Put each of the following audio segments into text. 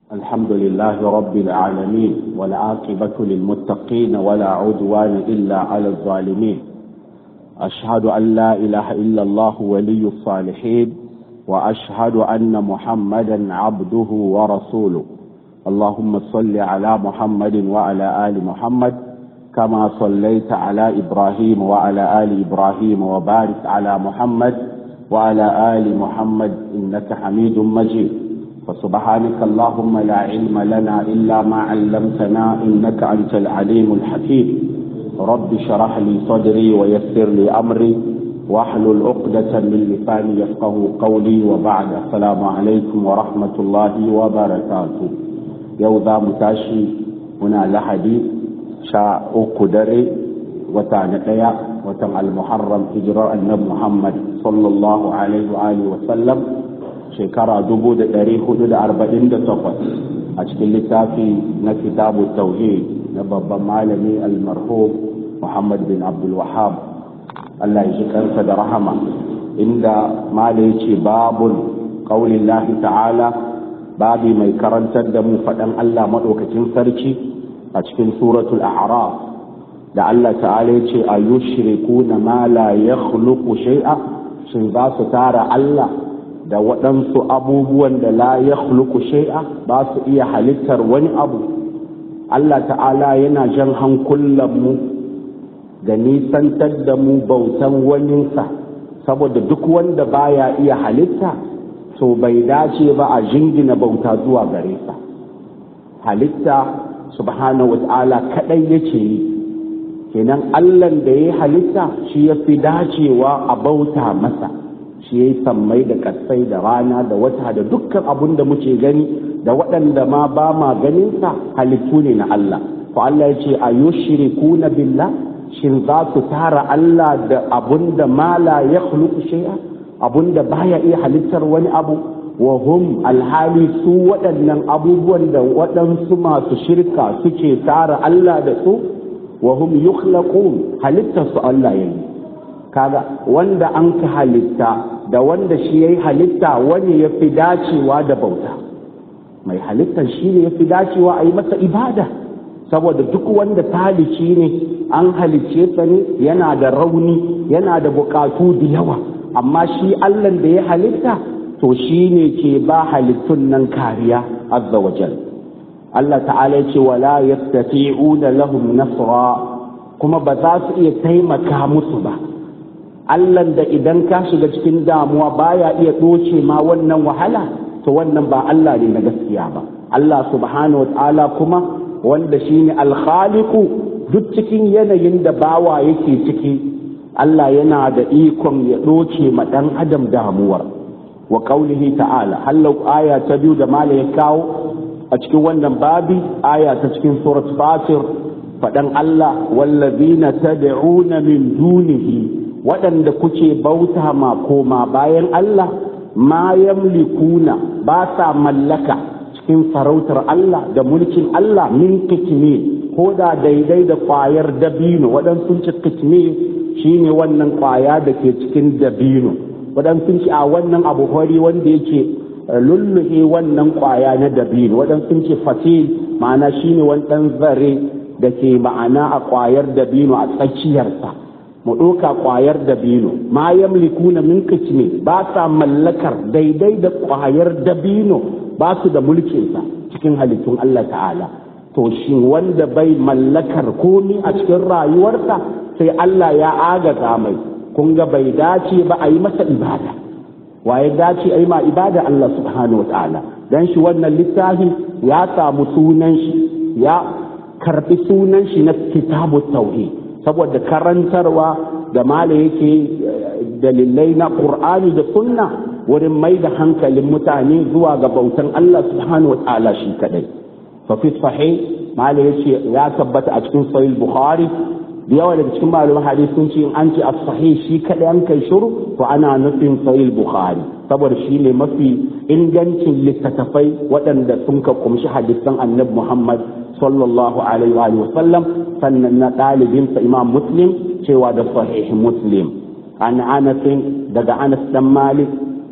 الحمد لله رب العالمين والعاقبة للمتقين ولا عدوان إلا على الظالمين أشهد أن لا إله إلا الله ولي الصالحين وأشهد أن محمدا عبده ورسوله اللهم صل على محمد وعلى آل محمد كما صليت على إبراهيم وعلى آل إبراهيم وبارك على محمد وعلى آل محمد إنك حميد مجيد فسبحانك اللهم لا علم لنا إلا ما علمتنا إنك أنت العليم الحكيم رب شرح لي صدري ويسر لي أمري واحلل عقدة من لساني يفقه قولي وبعد السلام عليكم ورحمة الله وبركاته يوضا متاشي هنا لحدي شاء أكدري وتعنقيا وتم المحرم هجرة النبي محمد صلى الله عليه وآله وسلم shekara dubu da ɗari hudu da arba'in da takwas a cikin littafi na kitabu tauhid na babban malami almarhum muhammad bin abdul wahab allah ya shi kansa da rahama inda malai ce babun ƙaunin ta'ala babi mai karantar da mu faɗan allah maɗaukakin sarki a cikin suratul a'raf da allah ta'ala ya ce a yushrikuna ma la yakhluqu shay'a shin za su tara allah da waɗansu abubuwan da la ya shai'a ba su iya halittar wani abu Allah ta'ala yana jan hankulanmu da nisantar da mu bautan waninsa saboda duk wanda baya iya halitta to bai dace ba a jingina bauta zuwa gare sa halitta subhanahu wa ta'ala kaɗai yake yi kenan allan da ya halitta shi ya fi dacewa a bauta masa shi ya yi sammai da kasai da rana da wata da dukkan abun da muke gani da waɗanda ma ba ma ganinsa halittu ne na Allah ko Allah ya ce a yushriku na billah shin za su tara Allah da abun da ma la ya shay'a abun da baya iya halittar wani abu wa hum alhali su waɗannan abubuwan da waɗansu masu shirka suke tara Allah da su wa hum yukhlaqun halittar su Allah yayi kaga wanda an ka halitta da wanda shi ya yi halitta wani ya fi dacewa da bauta mai halittar shi ne ya fi dacewa a yi masa ibada saboda duk wanda talici ne an halicce sa ne yana da rauni yana da bukatu da yawa amma shi allan da ya halitta to shi ne ke ba halittun nan kariya azza wa jal Allah ta'ala ya ce wala yastati'una lahum nasra kuma ba za su iya taimaka musu ba Allahn da idan ka shiga cikin damuwa baya iya ɗoce ma wannan wahala to wannan ba Allah ne na gaskiya ba Allah subhanahu wa ta'ala kuma wanda shine alkhaliqu duk cikin yanayin da bawa yake ciki Allah yana da ikon ya ɗoce ma ɗan adam damuwar wa qaulihi ta'ala hallau aya ta biyu da mala ya kawo a cikin wannan babi aya ta cikin surat fatir faɗan Allah wallazina tad'una min dunihi waɗanda kuke bauta ma koma bayan Allah ma yamlikuna ba sa mallaka cikin farautar Allah da mulkin Allah min kitne ko da daidai da ƙwayar dabino waɗansu ci kitne shine wannan ƙwaya da ke cikin dabino waɗansu ci a wannan abu hori wanda yake lulluhe wannan ƙwaya na dabino waɗansu ci fatil ma'ana shine wani ɗan zare da ke ma'ana a ƙwayar dabino a tsakiyarsa mu ɗauka ƙwayar dabino ma yamlikuna min kicme ba sa mallakar daidai da ƙwayar dabino ba su da mulkinsa cikin halittun Allah ta'ala to shi wanda bai mallakar komi a cikin rayuwarsa sai Allah ya agaza mai kun ga bai dace ba a yi masa ibada waye dace a yi ma ibada Allah subhanahu wa ta'ala dan shi wannan littafi ya samu sunan shi ya karbi sunan shi na kitabu tauhid saboda karantarwa da mala yake dalilai na ƙur'ani da sunna wurin mai da hankalin mutane zuwa ga bautan Allah subhanahu wa ta'ala shi kadai fa fi sahih mala yace ya tabbata a cikin sahih bukhari da yawa daga cikin malaman hadisi sun ce an ce as-sahih shi kadai an kai shiru to ana nufin sahih bukhari saboda shi ne mafi ingancin littattafai waɗanda sun ka kumshi hadisan annabi muhammad sallallahu alaihi wa sallam sannan na ɗalibinsa imam muslim cewa da sahih muslim an anas daga anas dan malik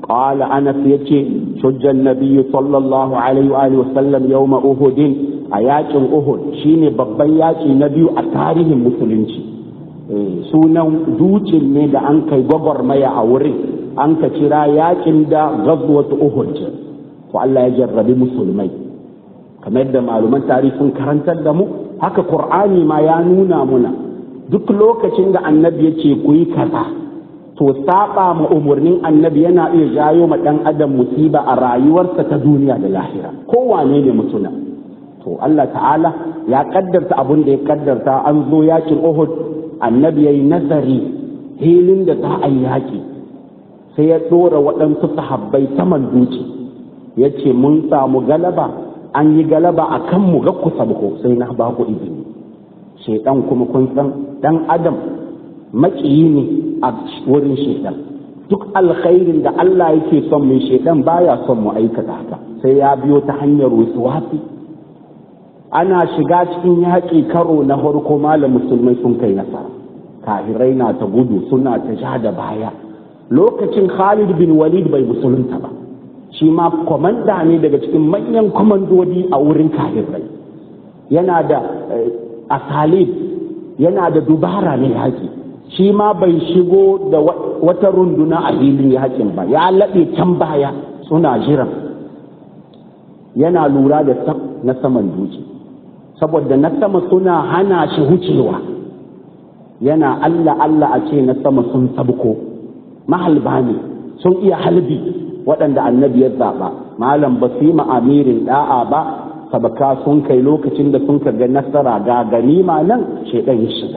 قال أنس يتي شج النبي صلى الله عليه وآله وسلم يوم أهد أياك أهد شيني ببياك نبي أتاريه المسلمين sunan dukin ne da an kai gwagwarmaya a wurin an ka kira yakin da gazwatu uhud to Allah ya jarrabi musulmai kamar yadda malaman tarihi sun karantar da mu haka qur'ani ma ya nuna muna duk lokacin da annabi ya ce ku yi kaza to saba ma umarnin annabi yana iya jayo ma dan adam musiba a rayuwarsa ta duniya da lahira kowane ne mutuna to Allah ta'ala ya kaddarta abin da ya kaddarta an zo yakin Uhud annabi yayi nazari hilin da za a yi yaki sai ya dora waɗansu sahabbai saman duci ya ce mun samu galaba an yi galaba a kan mu ga ku sabko sai na ba ku izini shaidan kuma kun san dan adam maƙiyi ne a wurin shaidan duk alkhairin da Allah yake son mai shaidan baya son mu aikata haka sai ya biyo ta hanyar wasu ana shiga cikin yaƙi karo na farko malam musulmai sun kai nasara kahirai na ta gudu suna ta ja da baya lokacin Khalid bin Walid bai musulunta ba shi ma kwamanda ne daga cikin manyan kwamandodi a wurin kahirai yana da asalib yana da dubara ne yaƙi shi ma bai shigo da wata runduna a filin yakin ba ya laɓe can baya suna jiran yana lura da na saman duki saboda na sama suna hana shi wucewa yana Allah Allah a ce na sama sun sabko mahalba ne sun iya halbi waɗanda annabi ya zaɓa malam ba su yi amirin ɗa'a ba sabaka sun kai lokacin da sun ga nasara ga ganima nan shaidan ya shiga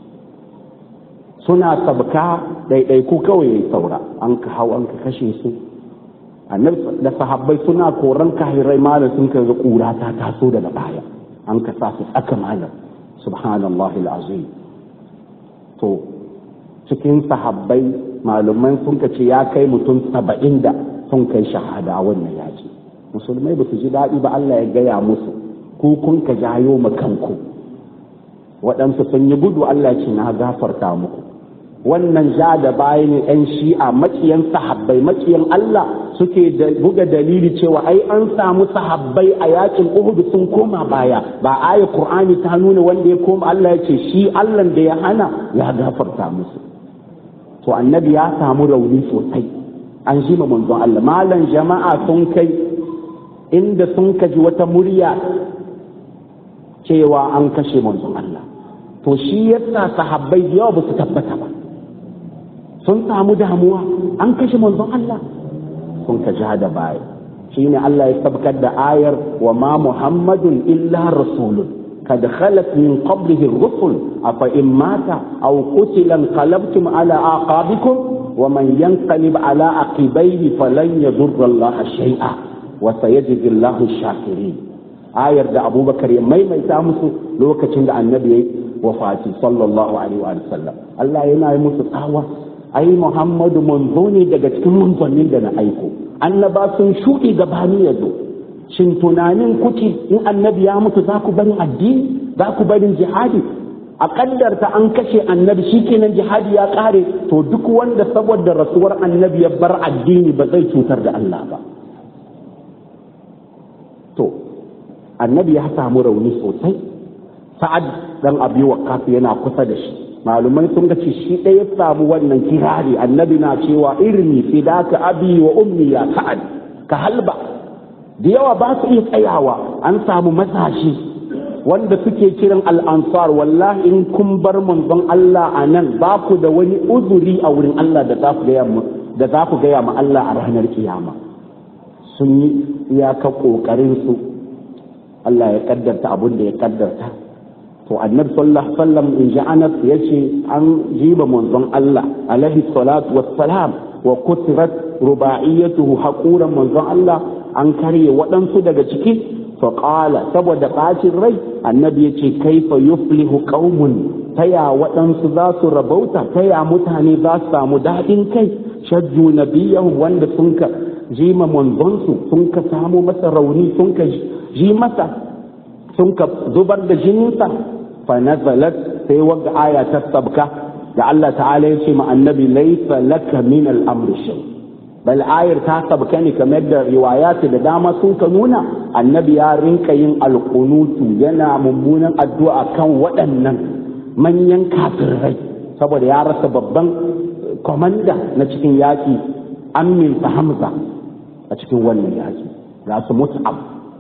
suna sabka ɗaiɗaiku kawai ya saura an ka hau an ka kashe su annabi da sahabbai suna koran kahirai malam sun ka ga ƙura ta taso daga baya an ka sa su tsaka malam subhanallahi alazim to cikin sahabbai malumai sun ka ce ya kai mutum saba'in da sun kai shahada a wannan yaki musulmai ba su ji daɗi ba Allah ya gaya musu ku kun ka jayo ma kanku waɗansu sun yi gudu Allah ce na gafarta muku wannan ja da baya ne ‘yan shi'a maciyan sahabbai maciyan Allah suke da buga dalili cewa ai an samu sahabbai a yakin Uhud sun koma baya ba aya Qur'ani ta nuna wanda ya koma Allah ya ce shi Allah da ya hana ya gafarta musu to annabi ya samu rauni sosai an shi manzon Allah malan jama'a sun kai inda sun kaji wata murya cewa an kashe manzon Allah to shi yasa sahabbai da yawa ba su tabbata ba sun samu damuwa an kashe manzon Allah sun ka ja da baya shine Allah ya sabkar da ayar wa ma muhammadun illa rasulun kad khalat min qablihi ar-rusul afa in mata aw qutila qalabtum ala aqabikum wa man yanqalib ala aqibaihi falan yadurra Allah shay'a wa sayajzi Allahu shakirin ayar da Abubakar ya maimaita musu lokacin da annabi ya wafati sallallahu alaihi wa sallam Allah yana yi musu tsawa ai Muhammadu manzo ne daga cikin manzannin da na aiko annaba sun shuɗe gabani ya zo shin tunanin kuke in annabi ya mutu za ku barin addini za ku barin jihadi a kaddarta an kashe annabi shikenan jihadi ya kare to duk wanda saboda rasuwar annabi ya bar addini ba zai cutar da Allah ba to annabi ya samu rauni sosai sa'ad dan abi waqqas yana kusa da shi malumai sun ga shi ɗaya samu wannan kirari annabi na cewa irmi fidaka abi wa ummi ya sa'ad ka halba da yawa ba su iya tsayawa an samu masashi wanda suke kiran al'ansar wallahi in kun bar manzon Allah a nan ba ku da wani uzuri a wurin Allah da za ku gaya da za ku gaya ma Allah a ranar kiyama sun yi iyaka kokarin su Allah ya kaddarta abin da ya kaddarta to annabi sallallahu alaihi wasallam in ji anas yace an jiba manzon Allah alaihi salatu wassalam wa kutirat rubaiyatuhu haquran manzon Allah an karye waɗansu daga ciki fa qala saboda bacin rai annabi yace kaifa yuflihu qaumun taya waɗansu za su rabauta taya mutane za su samu daɗin kai shajju nabiyahu wanda sun ka jima manzonsu sun ka samu masa rauni sun ka ji masa sun ka zubar da jininsa fa nazalat sai wagga aya ta sabka da Allah ta'ala ya ce ma annabi laysa laka min al-amri shay bal ayar ta sabka ne kamar da riwayatu da dama sun ka nuna annabi ya rinka yin alkunutu yana mummunan addu'a kan waɗannan manyan kafirai saboda ya rasa babban komanda na cikin yaƙi aminsa hamza a cikin wannan yaƙi ga su mus'ab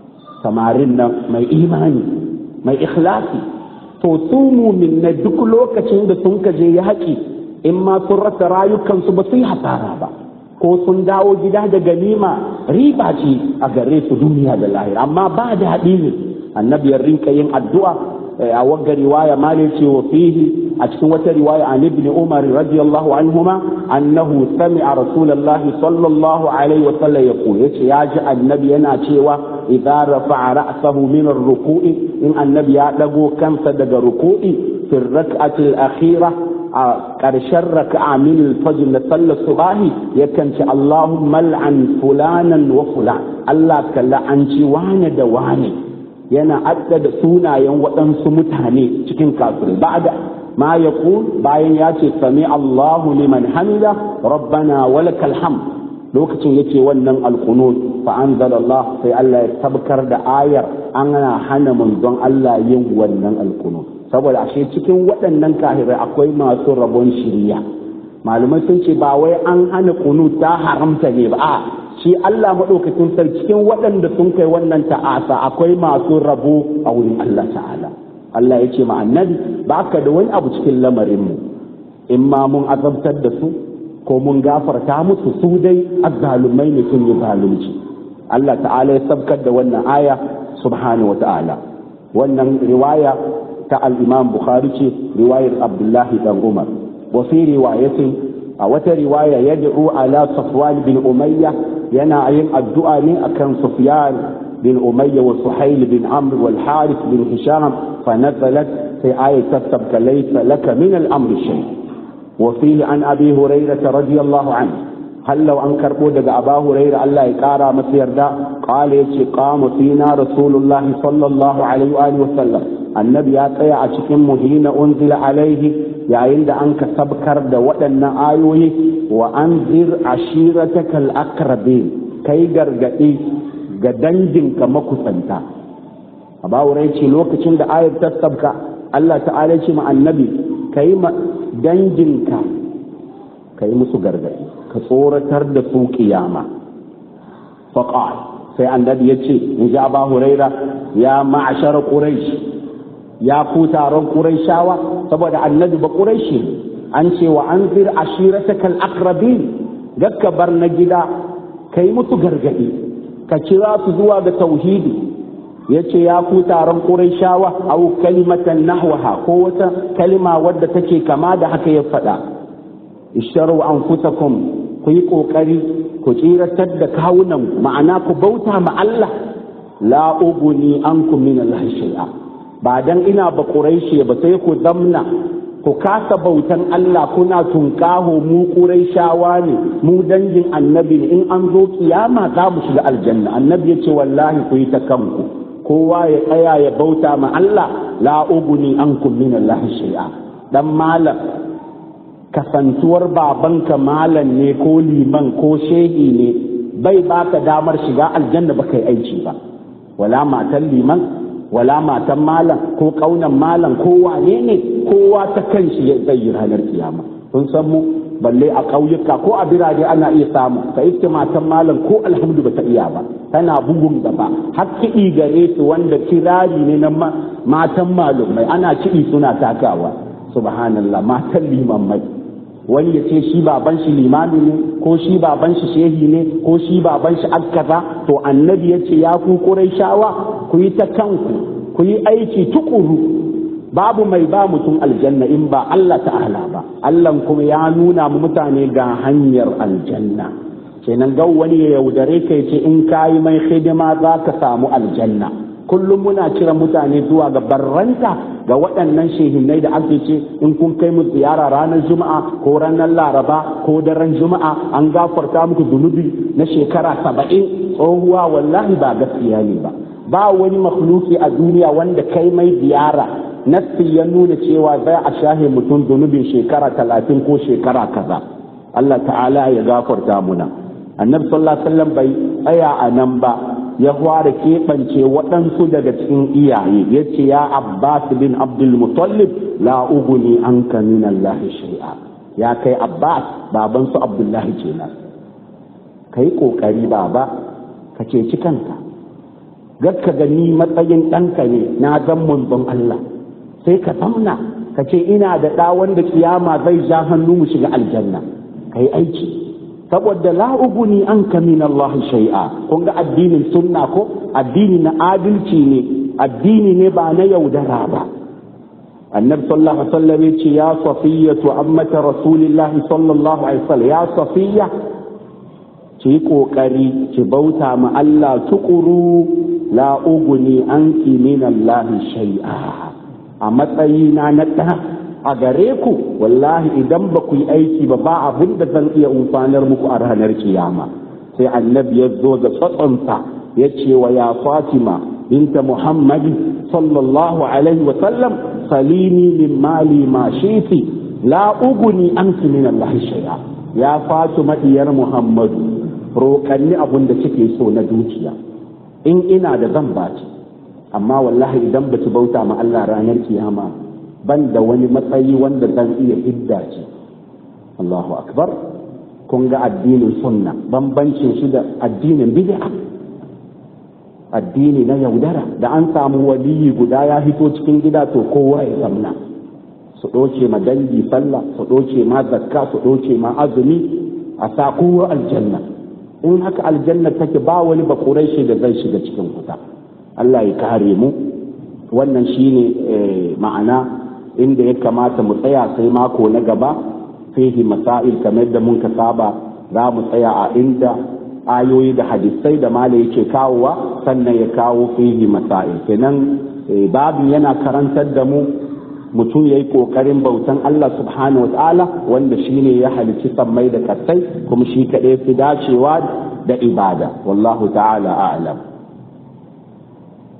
samarin nan mai imani mai ikhlasi to su mumin na duk lokacin da sun kaje yaƙi in ma sun rasa rayukansu ba su yi hasara ba ko sun dawo gida da ganima riba ce a gare su duniya da lahira amma ba daɗi ne annabi ya rinka yin addu'a a wagga riwaya mali ce wa fihi a cikin wata riwaya an ibn umar radiyallahu anhuma annahu sami'a rasulullah sallallahu alaihi wa sallam yaqul yace ya ji annabi yana cewa idza rafa'a ra'sahu min ar-ruku'i in annabi ya dago kansa daga ruku'i fi rak'ati al-akhirah a ƙarshen raka'a min al-fajr na sallar subahi yakan ce Allahumma al'an fulanan wa fulan Allah ka la'anci wane da wane yana adda da sunayen waɗansu mutane cikin kafir ba'da ma yaqul bayan ya ce sami Allahu liman hamida rabbana walakal hamd lokacin yake wannan alqunut fa anzalallah sai Allah ya tabkar da ayar ana hana manzon Allah yin wannan alqunut saboda ashe cikin waɗannan kahirai akwai masu rabon shiriya malumai sun ce ba wai an hana kunu ta haramta ne ba a shi Allah maɗaukakin sarki cikin waɗanda sun kai wannan ta'asa akwai masu rabo a wurin Allah ta'ala Allah ya ce ma annabi ba ka da wani abu cikin lamarinmu in ma mun azabtar da su ko mun gafarta musu su dai azzalumai ne sun yi zalunci Allah ta'ala ya sabkar da wannan aya subhanahu wa ta'ala wannan riwaya ta al-Imam Bukhari ce riwayar Abdullahi dan Umar wa fi riwayatin a wata riwaya yad'u ala Safwan bin Umayya yana yin addu'a ne akan Sufyan bin Umayya wa Suhail bin Amr wal Harith bin Hisham fa nazalat fi ayat tasabka laysa laka min al-amr shay wa fihi an Abi Hurairah radiyallahu anhu hallau an karbo daga Aba Hurairah Allah ya kara masa yarda qala yace qama fina Rasulullahi sallallahu alaihi wa sallam annabi ya tsaya a cikin muhina unzila alaihi yayin da an ka sabkar da waɗannan ayoyi wa an zir ashiratakal akrabin kai gargaɗi ga danginka makusanta a bawurai ce lokacin da ayar ta sabka Allah ta'ala ce ma annabi kai ma danginka kai musu gargaɗi ka tsoratar da su kiyama faqal sai annabi ya ce in ji aba huraira ya ma'ashara quraish ya ku taron Qurayshawa saboda annabi ba Qurayshi an ce wa anzir ashiratakal aqrabin gakka bar na gida kai musu gargadi ka kira su zuwa ga tauhidi yace ya ku taron Qurayshawa au kalimatan nahwaha ko wata kalima wadda take kama da haka ya faɗa isharu anfusakum ku yi kokari ku tsiratar da kawunan ma'ana ku bauta ma Allah la uguni ankum min Allah shay'a ba dan ina ba ƙuraishe ba sai ku zamna ku kasa bautan Allah kuna tunƙaho mu ƙuraishawa ne mu dangin annabi ne in an zo kiyama za mu shiga aljanna annabi ya ce wallahi ku yi ta kanku kowa ya tsaya ya bauta ma Allah la uguni ankum min Allah shay'a dan malam kasantuwar babanka malam ne ko liman ko shehi ne bai baka damar shiga aljanna ba kai aiki ba wala matan liman wala matan malam ko kaunan malam ko wane ne kowa ta kan shi zai yi ranar kiyama sun san mu balle a ƙauyuka ko a birane ana iya samu ka iske matan malam ko alhamdu ba ta iya ba tana bugun gaba har kiɗi gare su wanda kirari ne na matan malumai ana kiɗi suna takawa subhanallah matan limammai wani ya ce shi baban shi limami ne ko shi baban shi shehi ne ko shi baban shi akkaza to annabi ya ce ya ku shawa ku yi ta kanku ku yi aiki tukuru babu mai ba mutum aljanna in ba Allah ta'ala ba Allah kuma ya nuna mu mutane ga hanyar aljanna kenan ga wani ya yaudare kai ce in kayi mai hidima za ka samu aljanna kullum muna kira mutane zuwa ga barranta ga waɗannan shehinai da ake ce in kun kai mu ziyara ranar juma'a ko ranar laraba ko daren juma'a an gafarta muku zunubi na shekara saba'in tsohuwa wallahi ba gaskiya ne ba ba wani makhluki a duniya wanda kai mai ziyara nassi ya nuna cewa zai a shahe mutum zunubin shekara talatin ko shekara kaza Allah ta'ala ya gafarta muna annabi sallallahu alaihi wasallam bai tsaya a nan ba ya fara keɓance waɗansu daga cikin iyaye ya ce ya abbas bin abdul mutallib la uguni an ka min allah shay'a ya kai abbas baban su abdullahi kenan kai kokari baba ka ceci kanka gakka gani matsayin ɗanka ne na zan manzon allah sai ka zamna ka ce ina da ɗa wanda kiyama zai ja hannu mu shiga aljanna kai aiki saboda la uguni an ka min Allah shay'a kun ga addinin sunna ko addini na adalci ne addini ne ba na yaudara ba annabi sallallahu alaihi wasallam ya ce ya safiya to ammata rasulillah sallallahu alaihi wasallam ya safiya ki yi kokari ki bauta ma Allah tukuru la uguni anki min Allah shay'a a matsayina na ɗan a gare ku wallahi idan ba ku yi aiki ba ba abin da zan iya umfanar muku a ranar kiyama sai annabi ya zo da tsatsonsa ya ce wa ya fatima binta muhammadi sallallahu alaihi wa sallam salini min mali ma shiti la uguni anki min Allah shay'a ya fatima diyar muhammadu roƙanni abin da kike so na dukiya in ina da zan baci amma wallahi idan ba ki bauta ma Allah ranar kiyama ban da wani matsayi wanda zan iya hidda ce Allahu akbar kun ga addinin sunna bambancin shi da addinin bid'a addini na yaudara da an samu waliyi guda ya hito cikin gida to kowa ya samna su ɗoce ma dangi sallah su ɗoce ma zakka su ɗoce ma azumi a sa kowa aljanna in haka aljanna take ba wani bakurai shi da zai shiga cikin wuta Allah ya kare mu wannan shine ma'ana inda ya kamata mu tsaya sai mako na gaba fihi masail kamar da mun ka saba za mu tsaya a inda ayoyi da hadisai da mala yake kawowa sannan ya kawo fihi masail kenan babu yana karantar da mu mutum ya yi ƙoƙarin bautan Allah subhanahu wa ta'ala wanda shi ne ya halicci sammai da kasai kuma shi kaɗai fi dacewa da ibada wallahu ta'ala a'lam